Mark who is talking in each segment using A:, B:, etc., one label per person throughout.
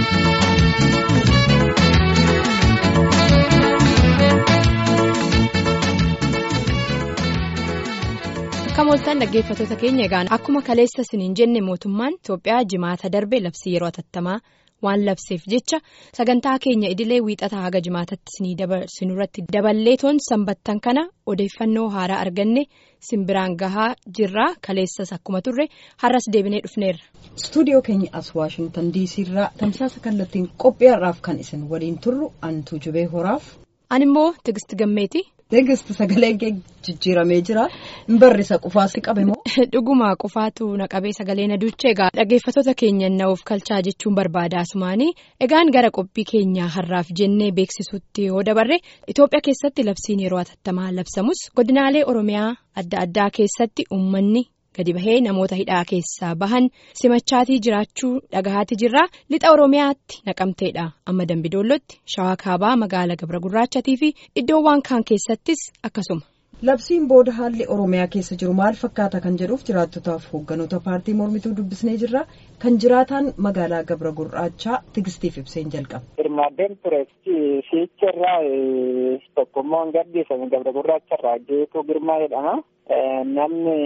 A: Akka mooltaan dhaggeeffattoota keenya egaan akkuma kaleessa isiniin jenne mootummaan Itoophiyaa jimaata darbe labsii yeroo atattamaa waan labseef jecha sagantaa keenya idilee wiixataa haga jimaatatti isinii dabarsinurratti daballee toon sanbattan kana odeeffannoo haaraa arganne simbiraan gahaa jirraa kaleessas akkuma turre har'as deebinee dhufneerra.
B: Istuudiyoo keenya as Waashingtan diisii irraa tamsaasa kallattiin qophii har'aaf kan isin waliin turru antuu jubee horaaf.
A: Ani immoo Tigist Gammeeti.
B: Tigist sagaleen kee jijjiiramee jira. Barrisa qufaas qabe moo?
A: Dhuguma qufaatu na qabee sagalee na duuchee egaa dhaggeeffattoota keenya na'uuf kalchaa jechuun barbaada asumaanii egaan gara qophii keenyaa har'aaf jennee beeksisuutti yoo dabarre Itoophiyaa keessatti labsiin yeroo atattamaa labsamus godinaalee Oromiyaa adda addaa keessatti uummanni. gadi bahee namoota hidhaa keessaa bahan simachaatii jiraachuu dhagahaati jirra lixa oromiyaatti naqamteedha amma dambidoollotti shawaa kaabaa magaala gabra gurraachatii fi iddoowwan kaan keessattis akkasuma.
B: labsiin booda haalli oromiyaa keessa jiru maal fakkaata kan jedhuuf jiraattotaaf hoogganoota paartii mormituu dubbisnee jirra kan jiraataan magaalaa gabra gurraachaa tigistiif ibseen jalqaba.
C: hirmaaddeen ture fiicharraa tokkummaan gadhiifame gabra gurraacharraa geetuu girmaa jedhama namni.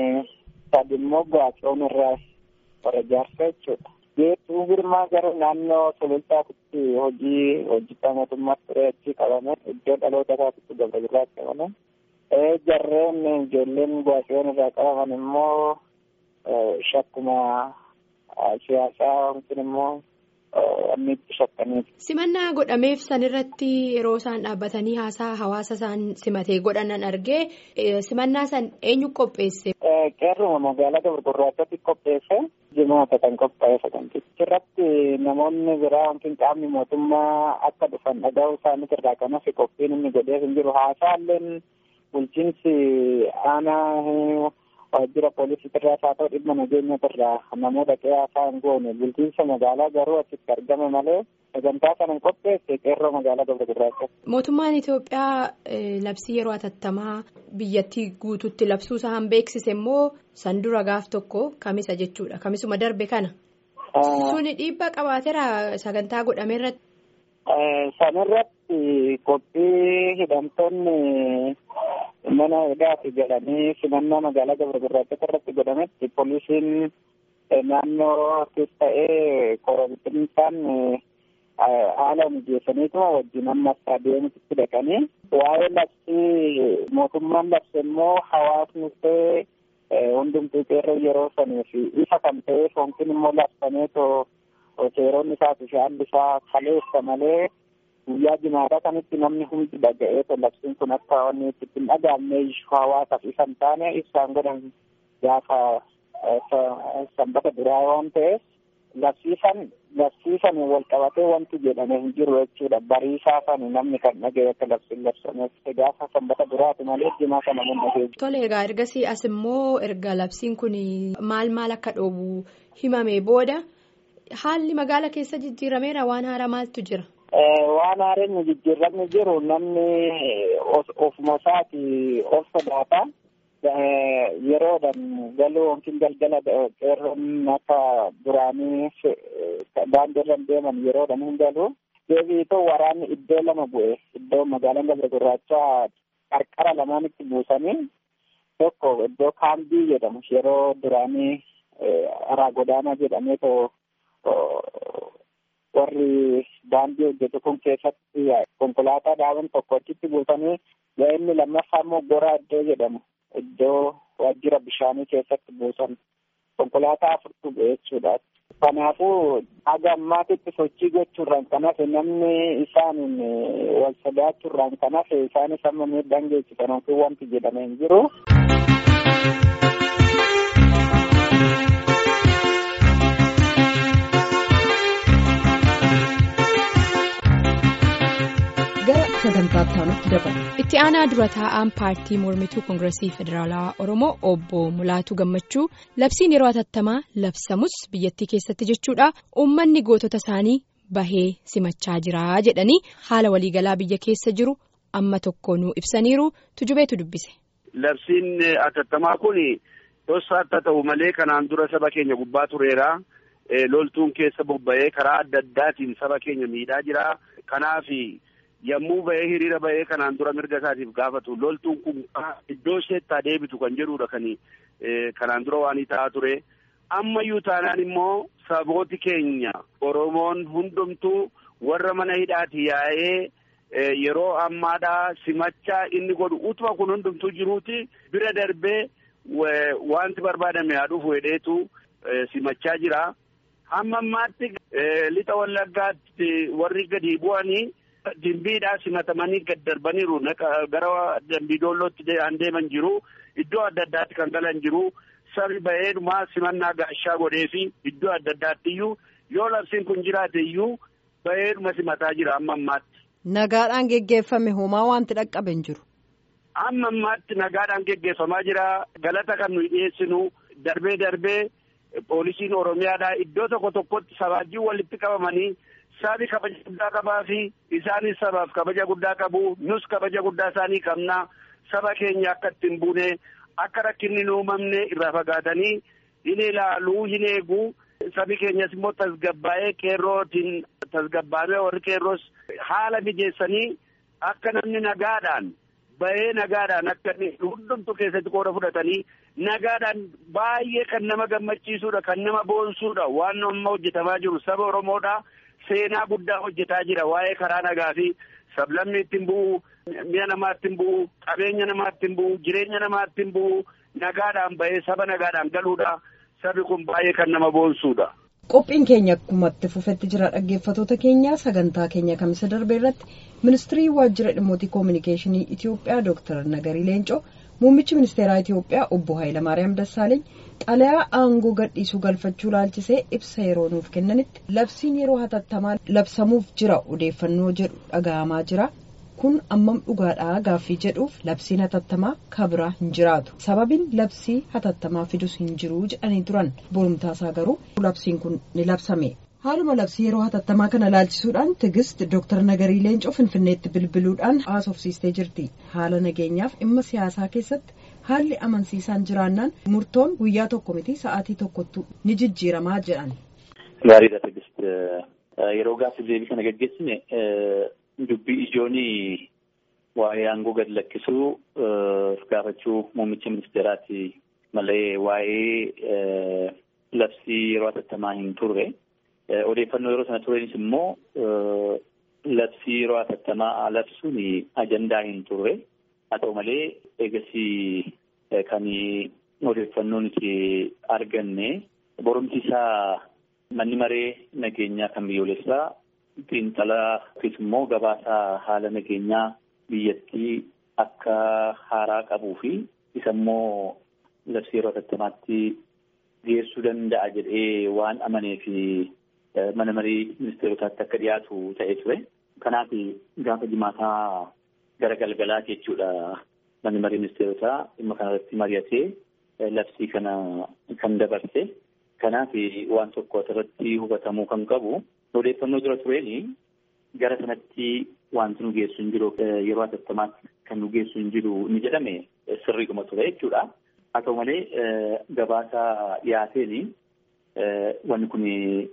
C: Sadi immoo Gaaffiroon irraa warra jaarsaa jechuudha. Geetuu girmaa gara naannoo sulultaatti hojii hojjetaa mootummaatti ture achi qabame iddoo dhaloota isaatti gabra gurraacha qabame. Jarreen ijoolleen Gaaffiroon irraa qabaman immoo shakkuma siyaasaa yookiin immoo inni itti shakkaniiti.
A: Simannaa godhameef sanirratti yeroo isaan dhaabbatanii haasaa hawaasa isaan simatee godhanan argee simannaa san eenyu qopheesse.
C: Qeerruma magaalaa gabra gurraachatti qopheesse jimaata kan qophaa'e sagantichi irratti namoonni biraa yookiin qaamni mootummaa akka dhufan dhaga'uu isaaniitti irraa kan hafe qophiin inni godhee hin jiru haasaalleen bulchiinsi aanaa waajjira poolisii irraa haa ta'u dhimma nageenya irraa namoota qe'ee haasaa hin goone bulchiinsa magaalaa garuu achitti argame malee sagantaa kana hin qopheesse qeerroo magaalaa gabra gurraacha.
A: Mootummaan Itoophiyaa labsii yeroo atattamaa biyyattii guutuutti labsuu isaan beeksise immoo san dura gaaf tokko kamisa jechuudha kamisuma darbe kana. Suni dhiibbaa qabaateera sagantaa godhame irratti.
C: Sanirratti qophii hidhamtoonni mana hidhaati jedhanii simannaa magaalaa gabra gurraacha irratti godhametti poolisiin naannoottis ta'ee korompiinsaan haala mijeessaniituma wajjin amma istaadiyeemitti dhaqanii waa'ee labsii mootummaan labse immoo hawaasni ta'ee hundumtuu qeerroo yeroo sanii fi ifa kan ta'eef yookiin immoo labsameetoo seeronni isaa fi shaalli isaa kaleessa malee guyyaa jimaataa kanitti namni hundi dhaga'ee labsiin kun akka wanni itti hin dhagaamne hawaasaaf isa hin taane ibsaan godhan gaafa sanbata duraa waan ta'eef labsiisan labsiisan wal qabatee wanti jedhame hin jiru jechuudha bariisaa san namni kan dhaga'e akka labsiin labsameef gaafa sanbata duraati malee jimaa sana mun dhaga'e.
A: Tole egaa ergasii as immoo erga labsiin kun maal maal akka dhoobu himame booda haalli magaala keessa jijjiirameera waan haaraa maaltu jira.
C: Waan haaraan jijjiiramni jiru namni ofuma isaati of sodaata. Yeroodhaan galuu yookiin galgala qeerroon akka duraanii daandiirra deeman yeroodhaan hin galu. Deebiitoo waraanni iddoo lama bu'e iddoo magaalaan gabra gurraachaa qarqara lamaanitti buusanii tokko iddoo kaambii jedhamu yeroo duraanii araa godaanaa jedhameetoo warri daandii hojjetu kun keessatti konkolaataa dhaaban tokko achitti buusanii inni lammaffaa immoo goraa iddoo jedhamu iddoo waajjira bishaanii keessatti buusan konkolaataa afurtu bu'e jechuudha. Kanaafuu haga ammaatitti sochii gochuurraan kan hafe namni isaaniin wal sodaachuurraan kan hafe isaanis amma miidhaan geessisan yookiin wanti jedhame hin jiru.
A: itti aanaa dura taa'aan paartii mormituu koongiresii federaalawaa oromoo obbo mulaatuu gammachuu labsiin yeroo atattamaa labsamus biyyattii keessatti jechuudha uummanni gootota isaanii bahee simachaa jira jedhanii haala waliigalaa biyya keessa jiru amma tokko nu ibsaniiru tujubeetu dubbise.
D: labsiin atattamaa kun tosaatti ta'u malee kanaan dura saba keenya gubbaa tureera loltuun keessa bobba'ee karaa adda addaatiin saba keenya miidhaa jira. Kanaaf yommuu ba'ee hiriira ba'ee kanaan dura mirga isaatiif gaafatu loltuun kun iddoo isheetti deebitu kan jedhudha kan kanaan dura waan ta'aa ture. Ammayyuu taanaan immoo sabooti keenya Oromoon hundumtuu warra mana hidhaati yaa'ee yeroo ammaadhaa simachaa inni godhu utuma kun hundumtuu jiruuti bira darbee wanti barbaadame haa dhufu hedheetu simachaa jira. Hamma ammaatti lixa wallaggaatti warri gadi bu'anii dimbiidhaa simatamanii gad darbaniiru gara dambiidoollootti an deeman jiru iddoo adda addaatti kan galan jiru. Sabi ba'eedhumaa simannaa gaashaa godhee fi iddoo adda addaatti iyyuu yoo labsiin kun jiraate iyyuu ba'eedhuma simataa jira amma ammaatti.
B: Nagaadhaan geggeeffame homaa wanti dhaqqabe hin jiru.
D: Amma ammaatti nagaadhaan geggeeffamaa jira. Galata kan nuyi dhiyeessinu darbee darbee poolisiin Oromiyaadhaa iddoo tokko tokkotti sabaajii walitti qabamanii sabi kabaja guddaa qabaa fi isaanis sabaaf kabaja guddaa qabu. Nus kabaja guddaa isaanii qabna. Saba keenya akka ittiin buune. Akka rakkinni hin uumamne irraa fagaatanii hin ilaaluu hin eeguu sabi keenyas immoo tasgabbaa'ee qeerrootiin tasgabbaa'ee warri qeerroos haala mijeessanii akka namni nagaadhaan bahee nagaadhaan akka hundumtu keessatti qooda fudhatanii nagaadhaan baay'ee kan nama gammachiisuudha kan nama boonsuudha waan amma hojjetamaa jiru saba Oromoodhaa seenaa guddaa hojjetaa jira waa'ee karaa nagaa fi sablamni ittiin bu'u. Mi'a namaatti hin bu'u qabeenya namaatti hin bu'u jireenya namaatti hin bu'u nagaadhaan bahee saba nagaadhaan galuudha sabi kun baay'ee kan nama boonsuudha.
B: Qophiin keenya akkumatti fufetti jira dhaggeeffatoota keenya sagantaa keenya kamisa darbe irratti ministirii waajjira dhimmoota koominikeeshinii Itiyoophiyaa Dr. Nagarii Leencoo muummichi ministeeraa Itiyoophiyaa obbo Hayilamaariyaam Dassaaleeny xalayaa aangoo gadhiisuu galfachuu laalchisee ibsa yeroo nuuf kennanitti labsiin yeroo hatattamaa labsamuuf jira odeeffannoo jedhu dhaga'amaa jira. kun ammam dhugaadhaa gaaffii jedhuuf labsiin hatattamaa kabiraa hin jiraatu sababiin labsii hatattamaa fidus hin jiru jedhanii turan borumtaasaa garuu labsiin kun ni labsame haaluma labsii yeroo hatattamaa kana laalchisuudhaan tigist dooktar nagarii leencoo finfinneetti bilbiluudhaan haasofsiistee jirti haala nageenyaaf dhimma siyaasaa keessatti haalli amansiisaan jiraannaan murtoon guyyaa tokko miti sa'aatii tokkottu ni jijjiiramaa jedhan.
E: gaariidha tigist yeroo gaaffii deebii kana gaggeessine. Dubbii ijoon waa'ee aangoo gad lakkisuu gaafachuu muummicha ministeeraati malee waa'ee labsii yeroo hatattamaa hin turre. Odeeffannoo yeroo sana turenis immoo labsii yeroo hatattamaa labsuun ajandaa hin turre. Haa ta'u malee eegasii kan odeeffannoo nuti arganne borumti isaa manni maree nageenyaa kan biyyoolessaa. Xiinxalaa yookiis immoo gabaasaa haala nageenyaa biyyattii akka haaraa qabuu fi isa immoo labsii yeroo hatattamaatti dhiyeessuu danda'a jedhee waan amanee fi mana marii ministeerotaatti akka dhiyaatu ta'ee ture. Kanaaf gaafa jimaataa gara galgalaa jechuudha manni marii ministeerotaa dhimma kanarratti mari'atee labsii kana kan dabarse. Kanaaf waan tokko asirratti hubatamuu kan qabu. Odeeffannoo dura tureeni gara sanatti wanti nu geessu hin jiru yeroo hatattamaatti kan nu geessu hin jiru ni jedhame sirriidhuma ture jechuudha. Haa ta'u malee gabaasa dhiyaateeni wanni kun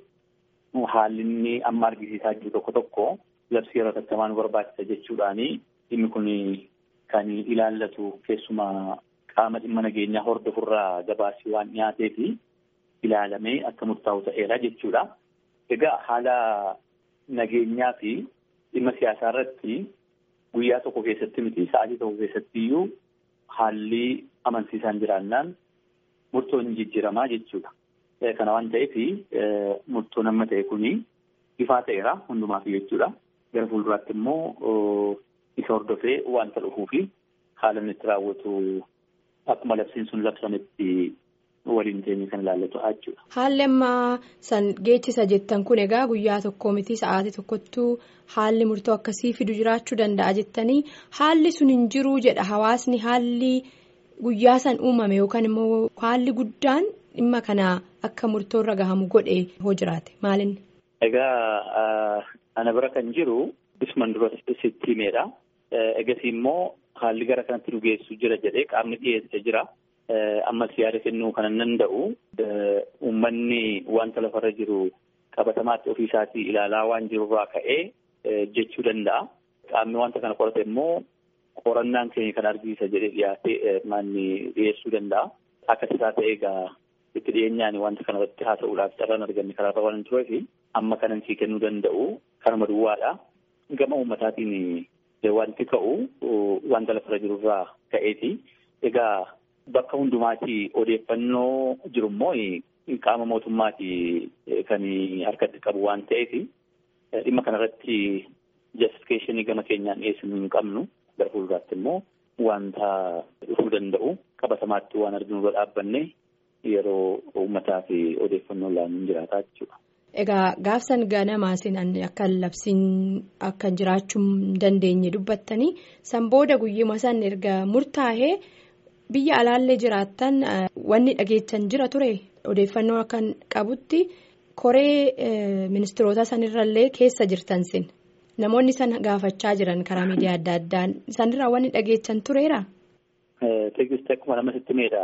E: haalli inni amma argisiisaa jiru tokko tokko labsii yeroo hatattamaa nu barbaachisa jechuudhaani dhimmi kun kan ilaallatu keessumaa qaama dhimma nageenyaa hordofurraa gabaasii waan dhiyaatee fi ilaalamee akka murtaa'u ta'eera jechuudha. Egaa haala nageenyaa fi dhimma siyaasaa irratti guyyaa tokko keessatti miti sa'aatii tokko keessatti iyyuu haalli amansiisaan jiraannaan murtoon hin jijjiiramaa jechuudha. Kana waan ta'eef murtoon amma ta'e kuni ifaa ta'eera hundumaaf jechuudha. Gara fuulduraatti immoo isa hordofee wanta dhufuu fi haala inni itti raawwatu akkuma labsiin sun labsametti waliin teenye kan ilaallatu jechuudha.
A: Haalli ammaa san geechisa jettan kun egaa guyyaa tokko miti sa'aatii tokkottuu haalli murtoo akkasii fidu jiraachuu danda'a jettanii haalli sun hin jiruu jedha hawaasni haalli guyyaa san uumame yookaan immoo haalli guddaan dhimma kana akka murtoorra gahamu godhe hoo jiraate maalinni.
E: Egaa ana bira kan jiru isuman dura sitti himeedha. Egasii immoo haalli gara kanatti nu geessu jira jedhee qaamni dhiyeessee jira. ammas yaada kennuu kan danda'u uummanni wanta lafarra jiru qabatamaatti ofii isaatii ilaalaa waan jirurraa ka'ee jechuu danda'a. Qaamni wanta kana qorate immoo qorannaan keenya kan argisiisa jedhee dhiyaatee maanni dhiyeessuu danda'a. Akkas isaa ta'e egaa itti dhiyeenyaan wanta kana irratti haasa'uudhaaf carraan arganne karaarra waan hin tureef amma kanan sii kennuu danda'u kanuma duwwaadha. Gama uummataatiin wanti ka'u wanta lafarra jirurraa ka'eeti. Egaa bakka hundumaatti odeeffannoo jiru immoo qaama mootummaati kan harkatti qabu waan ta'eef dhimma kanarratti justifikeeshinii gama keenyaan dhiyeessinu hin qabnu gara fuulduraatti immoo wanta dhufuu danda'u qabatamaatti waan arginu irra dhaabbanne yeroo uummataa fi odeeffannoo laanuun jiraataa jechuudha.
A: Egaa gaafsan ganamaa isin akka labsiin akka jiraachuu dandeenye dubbattanii san booda guyyuma san erga murtaa'ee biyya alaallee jiraattan wanni dhageechan jira ture odeeffannoo akka qabutti koree ministiroota sanirrallee keessa jirtan sin namoonni san gaafachaa jiran karaa miidiyaa adda addaan sanirraa wanni dhageechan tureera.
E: Teeknistii akkuma nama sitti meedha.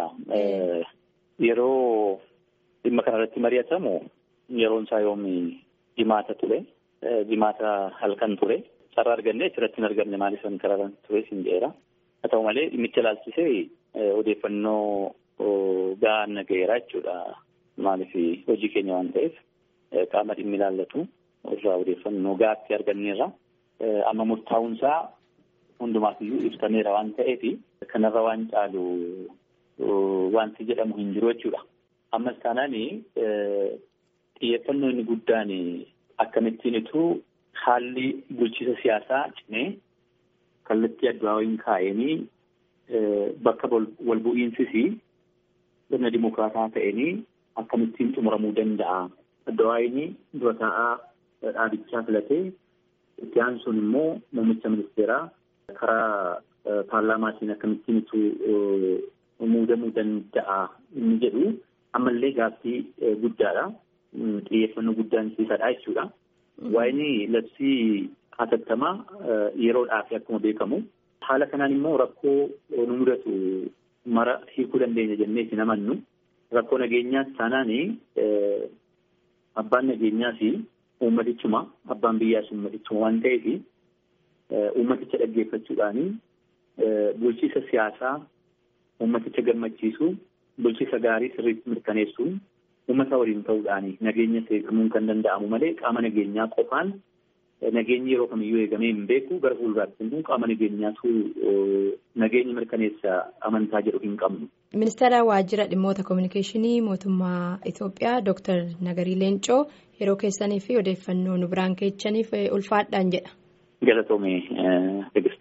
E: Yeroo dhimma kanarratti mari'atamu yeroon isaa yoomi jimaata ture. Jimaata halkan ture. Carraa argannee achirratti hin argamne maaliif kan karaa ture sin jedheera. Haa ta'u malee dhimmicha ilaalchisee odeeffannoo gahaan nagayeera jechuudha. Maaliif hojii keenya waan ta'eef qaama dhimmi ilaallatu irraa odeeffannoo gaatti arganneerra. Amma murtaa'uunsaa hundumaafiyyuu ibsameera waan ta'eef kanarra waan caalu wanti jedhamu hin jiru jechuudha. Ammas taanaan xiyyeeffannoo inni guddaan akkamittiinitu haalli bulchiisa siyaasaa cimee kallattii addu'aa waliin kaa'anii bakka wal bu'iinsis sirna dimokiraataa ta'anii akkamittiin xumuramuu danda'a. Addu'aa dura taa'aa dhaabichaa filatee itti aansuun immoo muummicha ministeeraa karaa paarlaamaatiin akkamittiinitu muudamuu danda'a inni jedhu ammallee gaaffii guddaadha. Xiyyeeffannoo guddaan siisadha jechuudha. Waa'ee labsii hatattamaa yeroodhaaf akkuma beekamu haala kanaan immoo rakkoo nu mudatu mara hiikuu dandeenya jennee isin amannu rakkoo nageenyaas taanaan abbaan nageenyaas uummatichuma abbaan biyyaas uummatichuma waan ta'eef uummaticha dhaggeeffachuudhaan bulchiisa siyaasaa uummaticha gammachiisuu bulchiisa gaarii sirriitti mirkaneessuun uummata waliin ta'uudhaan nageenya eegamuun kan danda'amu malee qaama nageenyaa qofaan nageenyi yeroo kamiyyuu eegamee hin beeku gara fuulduraatti immoo qaama nageenyaatu nageenya mirkaneessa amantaa jedhu hin qabnu.
A: Ministeera waajjira dhimmoota kominikeeshinii mootummaa Itoophiyaa Dr. Nagarii Leencoo yeroo keessanii fi odeeffannoo nu biraan keechaniif ulfaadhaan jedha.
E: Galatoomee Tigist.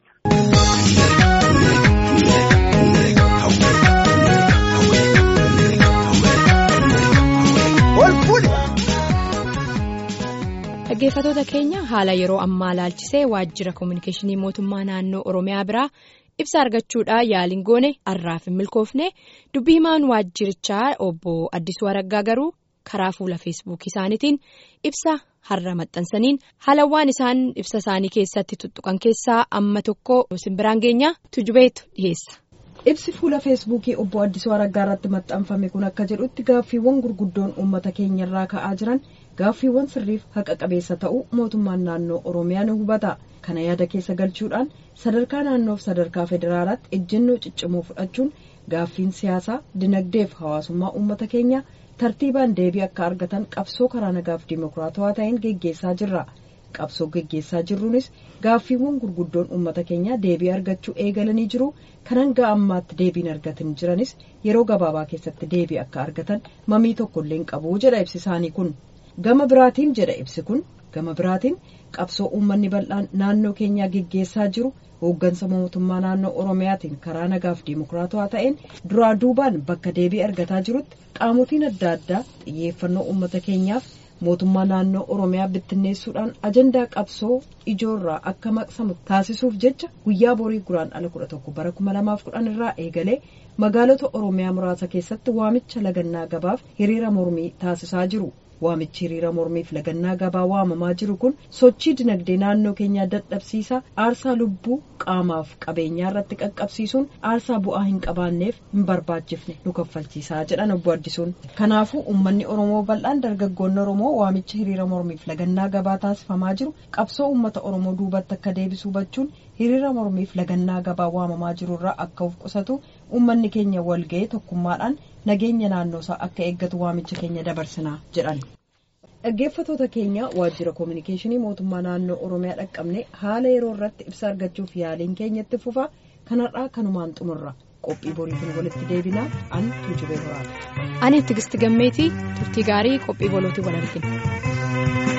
A: Dhaggeeffatoota keenya haala yeroo ammaa laalchisee waajjira kominikeeshinii mootummaa naannoo Oromiyaa biraa ibsa argachuudhaan yaaliin goone har'aaf hin milkoofne dubbii himaan waajjirichaa obbo Addisuu Araggaa garuu karaa fuula feesbuukii isaaniitiin ibsa har'a maxxansaniin haalawwan isaan ibsa isaanii keessatti tuttuqan keessaa amma tokko simbiraan geenyaa tujubeetu dhiyeessa.
B: Ibsi fuula feesbuukii obbo Addisuu Araggaa irratti maxxanfame kun akka jedhutti gaaffiiwwan gurguddoon uummata keenyarraa ka'aa jiran. gaaffiiwwan sirriif haqa qabeessa ta'uu mootummaan naannoo oromiyaa ni hubata kana yaada keessa galchuudhaan sadarkaa naannoof sadarkaa federaalaatti ejjennoo ciccimoo fudhachuun gaaffiin siyaasaa dinagdeef hawaasummaa uummata keenyaa tartiibaan deebii akka argatan qabsoo karaa nagaaf dimokiraatawaa ta'een geggeessaa jirra qabsoo geggeessaa jirruunis gaaffiiwwan gurguddoon uummata keenyaa deebii argachuu eegalanii jiru kan hanga ammaatti deebiin argatan jiranis yeroo gabaabaa keessatti deebii akka argatan mamii tokkollee hin qabu jedha ibsi isaanii kun. gama biraatiin jedha ibsi kun gama biraatiin qabsoo uummanni bal'aan naannoo keenyaa geggeessaa jiru hooggansa mootummaa naannoo oromiyaatiin karaa nagaaf dimokiraatawaa ta'een duraa duubaan bakka deebii argataa jirutti qaamotiin adda addaa xiyyeeffannoo uummata keenyaaf mootummaa naannoo oromiyaa bittinneessuudhaan ajandaa qabsoo ijoorraa akka maqsamu taasisuuf jecha guyyaa borii guraandhala kudha tokko bara kuma lamaaf kudhan irraa eegalee magaalota oromiyaa muraasa keessatti waamicha lagannaa gabaaf hiriira mormii taasisaa jiru. waamichi hiriira mormiif lagannaa gabaa waamamaa jiru kun sochii dinagdee naannoo keenyaa dadhabsiisa aarsaa lubbuu qaamaaf qabeenyaa irratti qaqqabsiisuun aarsaa bu'aa hin qabaanneef hin barbaachifne nu kaffalchiisaa jedhan obbo Addisuun kanaafuu uummanni oromoo bal'aan dargaggoonni oromoo waamicha hiriira mormiif lagannaa gabaa taasifamaa jiru qabsoo uummata oromoo duubatti akka deebisu hubachuun hiriira mormiif lagannaa gabaa waamamaa jirurraa akka of qusatu uummanni keenya walga'ee tokkummaadhaan nageenya naannoosaa akka eeggatu waamicha keenya dabarsinaa jedhan. dhaggeeffatoota keenya waajjira koominikeeshinii mootummaa naannoo oromiyaa dhaqqabne haala yeroo irratti ibsa argachuuf yaaliin keenyatti fufaa kanarraa kanumaan xumurra qophii boriitiin walitti deebinaa an tuujubee horaati.
A: ani tigisti gammeetii turtii gaarii qophii bolootii wal argina.